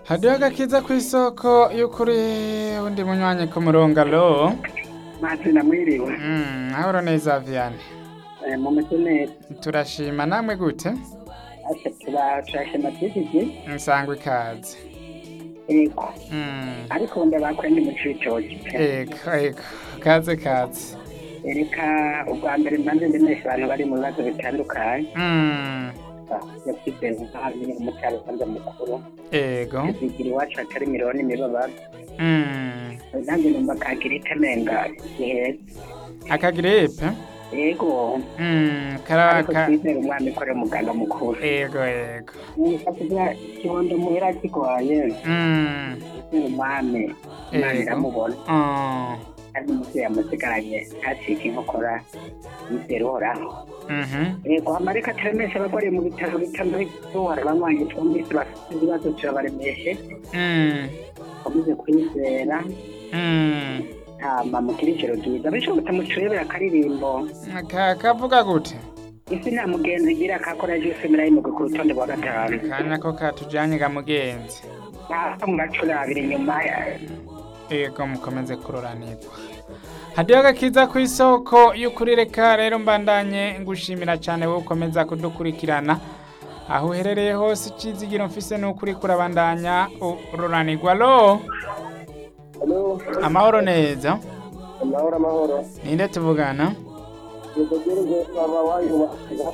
hariho agakiza ku isoko y'ukuri undi munywanyi ku murongo alo mazina mwiriwe Mm, ahoro neza viane Eh, mumeze neza turashima namwe gute ase tuba turashima twigije nsangwa ikaze ego Mm, ariko ndabakwe ndi mu citoki ego ego kaze kaze reka ubwa mbere mbanze ndemesha abantu bari mu bibazo bitandukanye Mm, yakuze nkabi umucyaro kwanza mukuru ego zigira iwacu hatari miliyoni imibabaro Mm, nanjye numva kagira itemenga iheza akagiripe ego Mm, karaba ariko ka twizere umwami kore muganga mukuru ego ego kugira kibondo muhera kigoye Mm, twizere umwami imana Ego. iramubona oh, kandi umuvyeyi amusigaranye ntacike inkokora yizera uhoraho mhm, yego amareka ataremesha abagore mu bitaro bitandukanye banywanyi twumvise bafite ibibazo turabaremeshe mm, bakomeze kwizera mm. hama mugire ijoro ryiza bishoboka muturebera akaririmbo Ka- kavuga gute isi nta mugenzi igira kakora jose mirayimugwe ku rutonde rwa gatanu kanya ko katujanye ga mugenzi ntaho muracurabira inyuma ego mukomeze kuroranirwa hadiho agakiza ku isoko y'ukuri reka rero mbandanye ngushimira cyane wowe ukomeza kudukurikirana aho uherereye hose icizigiro mfise n'ukuri kurabandanya uroranirwa lo halo amahoro neza amahoro amahoro ninde tuvugana yego gerege baba wayuba